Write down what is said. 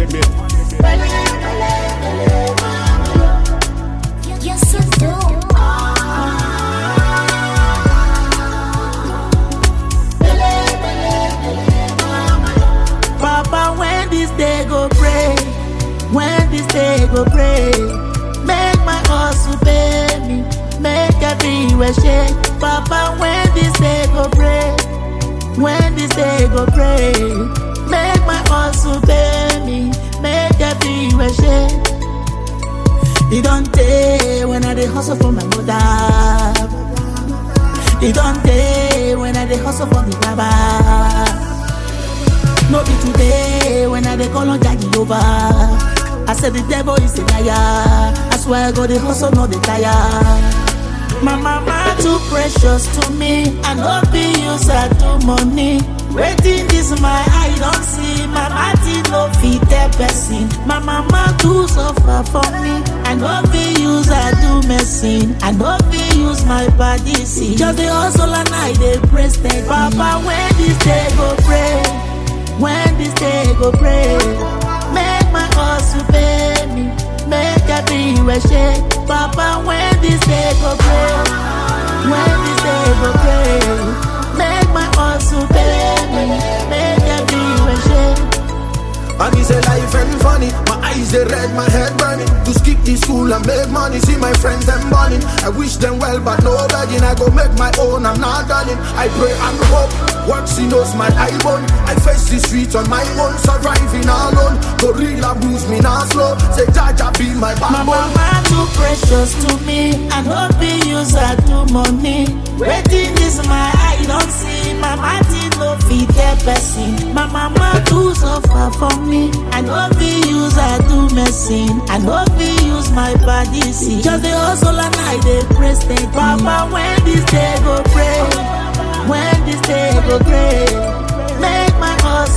the beat. Yes, I do. Papa, when this day go pray, when this day go pray, make my hustle pay me, make everywhere shake. Papa, when this day go pray, when this day go pray, make my hustle pay me, make everywhere shake. It don't take when I dey hustle for my mother. It don't take when I dey hustle for the baba. No be today when I dey call on Jackie over. I said the devil is a liar. I swear I go the hustle, no the tire. My mama too precious to me. I no be use her to money. Waiting this my eye don't see. My party no fit the person. My mama too suffer for me. I no be use her do medicine. I no be use my body see. Just the hustle and I dey pray steady. Papa when this day go pray. When this day go pray, make my hustle pay me, make everywhere shake. Papa, when this day go pray, when this day go pray, make my hustle pay me, make everywhere shake. And he say life ain't funny. My eyes they red, my head burning. To skip the school and make money. See my friends them burning. I wish them well, but no begging. I go make my own. I'm not done it. I pray and hope. Works he knows my eye bone. I face the streets on my own, surviving alone. Gorilla blues me now slow. Say Jaja be my My backbone. mama too precious to me. I no be use her to money. Waiting this my eye don't see. My party no fit the person. My mama too suffer for me. I no be use her to medicine. I no be use my body see. Just the hustle and I dey pray steady. Papa when this day go pray, when this day go pray, make my hustle